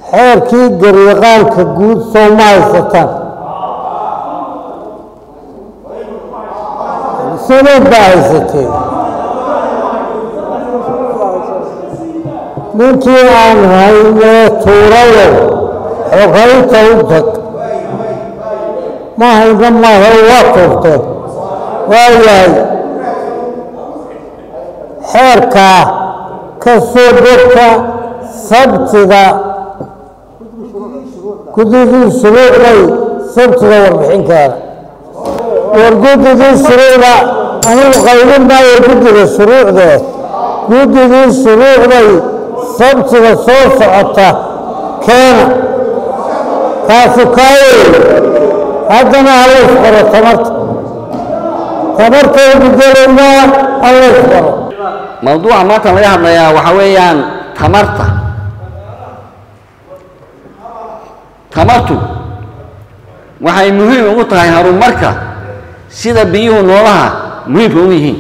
xeerkii garyaqaanka guud soo ma haysataan sanad baa haysateen ninkii aan haynee tuurayo xogaynta u tag ma hayna maaha waa tuurteen waayahay xeerkaa ka soo degta sabtida gudidii shuruucday sabtida warbixinkeeda war gudidii shuruucda anigu qaybin maayo guddiga shuruucdeed guddigii shuruucday sabtida soo socota keena kaasu kaaye haddana halays qoro tamarta tamartaydu gelaynaa halays qoro mawduuca maanta laga hadlayaa waxaa weeyaan tamarta tamartu waxay muhiim ugu tahay horumarka sida biyuhu noolaha muhiimka u yihiin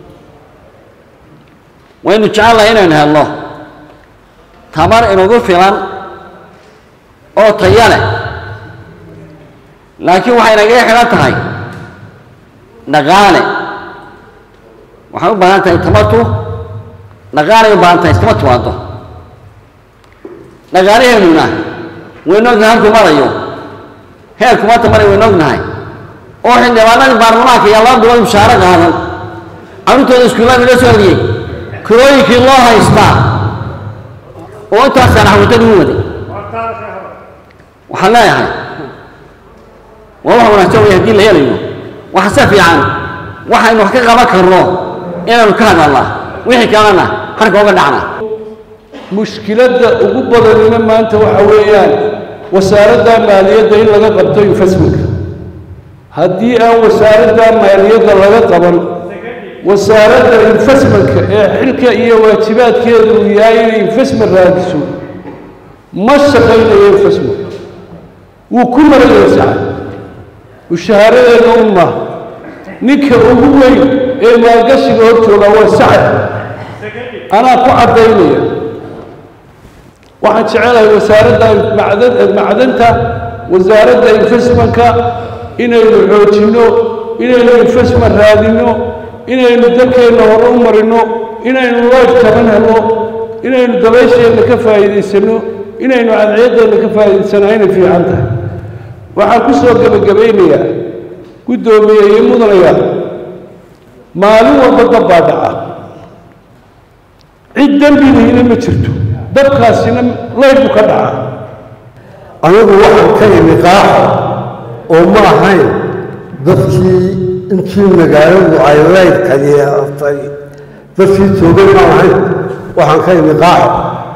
waynu jecelnahay inaynu helno tamar inugu filan oo taya leh laakiin waxay nagaga xidhan tahay dhaqaale waxay u baahan tahay tamartu dhaqaalay u baahan tahay iskama timaado dhaqaalaheennuna waynu ognahay halkuu marayo heerku maanta maray waynu ognahay oo xildhibaanadii baarlamaanka iyo laba bilood mushaaro qaadan carruurtooda iskuullada la soo celiyey kirooyinkii loo haystaa oo intaasaan xawitan ugu waday waxaan leeyahay waa wax wanaagsan way haddii la helayo waxa se fiican waxaynu wax ka qaban karno inaynu ka hadalnaa wixii kalena harka uga dhacna mushkiladda ugu badanina maanta waxa weeyaan wasaaradda maaliyadda in laga qabto investmentka haddii aan wasaaradda maaliyadda laga qaban wasaaradda investmentka ee xilka iyo waajibaadkeedu uu yahay inay investment raadiso ma shaqaynayo investment wuu ku maraya saca mushahaaradeena un maaha ninka ugu weyn ee maalgashiga hor jooga waa sacad anaa ku caddaynaya waxaan jecelahay wasaaradda macdan macdanta wasaaradda investmentka inaynu xoojinno inaynu investment raadinno inaynu dalkeenna hore u marino inaynu life taban helno inaynu dabaysheenna ka faa'iidaysanno inaynu cadceeddeenna ka faa'iidaysanaa inay fiican tahay waxaan ku soo gebagabaynayaa guddoomiye iyo mudanayaa maalin walba dab baa dhaca cid dembidiina ma jirto dabkaasina laydbu ka dhaca anigu waxaan ka imi qaaxo oo ma ahayn dadkii intii magaaladu ay laydka yeelatay dadkii joogay ma ahayn waxaan ka imi qaaxo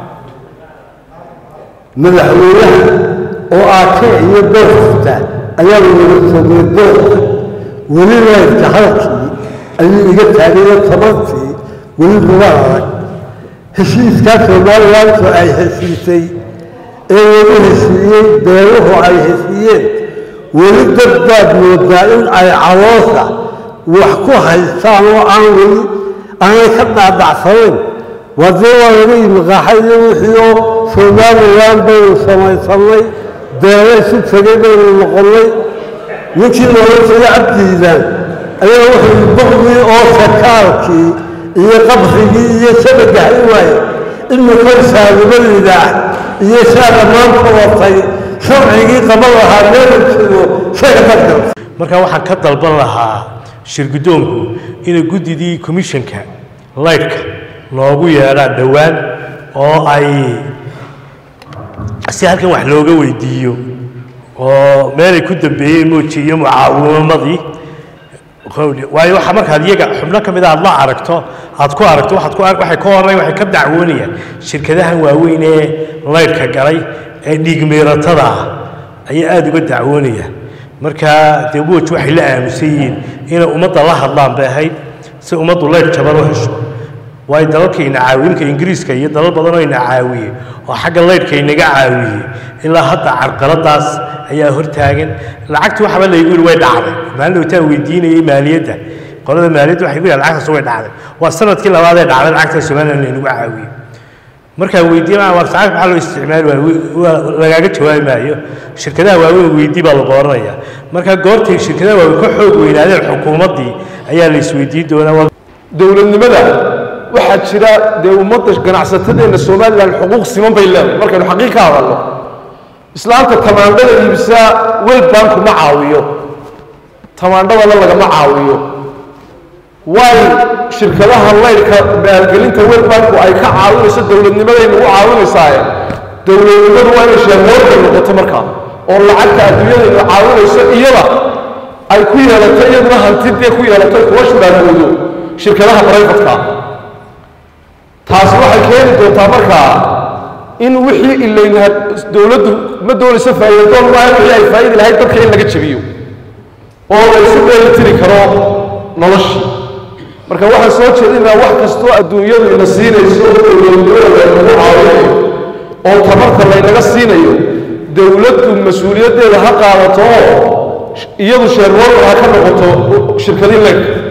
madaxweynaha oo aake iyo doorfta ayaa naga joogay doorka weli laydka halkii ayuu iga taagayo tabartii weli luga adag heshiiskaa somalilantu ay heshiisay ee lagu heshiiyey beeluhu ay heshiiyeen weli dad baad moodaa in ay caloosha wax ku haystaan oo aan weli aanay ka dhaadhacsanayn wadee waa laga yimi qaaxayo wixii oo somalilan baynu samaysannay beelo isu tegay baynu noqonnay ninkii loola jiray cabdiidan ayaa wuxuu boqdii oo sakaalkii iyo qabrigii iyo shabaga hay waaye imika saalimadayda ah iyo saa dhammaanta watay sharcigii qaban lahaa meelu jiro shaga dadgal marka waxaan ka dalban lahaa shirguddoonku inay guddidii commissionka laydhka loogu yeedhaan dhowaan oo ay si halkan wax looga weydiiyo oo meelay ku dambeeyeen mooji iyo mucaawimamadii waayo waxa markaad iyaga xubno ka mid a aad la aragto aad ku aragto waxaad ku waxay ka horreyn waxay ka dacwoonayaan shirkadahan waaweyn ee laydhka galay ee dhiigmiiratada ah ayay aada uga dacwoonayaan marka dee woj waxay la aamusan yihiin inay ummadda la hadlaan bay ahayd si ummaddu laydh jaban u hesho waayo dalalka ina caawiye imka ingiriiska iyo dalal badanoo ina caawiyey oo xagga laydhka inaga caawiyey ilaa hadda carqaladaas ayaa hortaagan lacagtii waxaba laygu yidhi way dhacday maalin dhowtaan weydiinayay maaliyadda qolada maaliyadda waxay ku yidhaha lacagtaas way dhacday waa sanadkii labaad ee dhacday lacagta somaliland laynagu caawiyey markaan weydiiye ma war saacad maxaa loo isticmaali waayo waa lagaaga jawaabi maayo shirkadaha waaweyn weydii baa lagu oranaya marka goortay shirkadaha waaweyn ka xoog weynaadeen xukuumaddii ayaa la isweydiin doonaa waa dowladnimada waxaa jira dee ummadda ganacsatadeenna somalilan xuquuq siman bay leedahay markaynu xaqiiq ka hadalno islaamta tamaandhada iibsaa world banku ma caawiyo tamaandhadana lagama caawiyo waay shirkadaha laydhka maalgelinta world banku ay ka caawinayso dowladnimadayna u caawinaysaaye dowladnimadu waa inay sheemoorda noqoto markaa oo lacagta adduunyadayna caawinayso iyada ay ku yeelato iyaduna hantidee ku yeelato kuwa shuraagoodo shirkadaha barayfatka taasi waxay keeni doontaa markaa in wixii ilayna dowladdu ma doonayso faa'iidadoon maaha wixii ay faa'idi lahayd dadka in laga jabiyo oo la isu dheelitiri karo noloshii marka waxaan soo jeedinaa wax kastoo adduunyadu ina siinayso dowladnimada laynagu caawinayo oo tabarta laynaga siinayo dowladdu mas-uuliyaddeeda ha qaadato oo iyadu sheerwoorka ha ka noqoto shirkadii leeg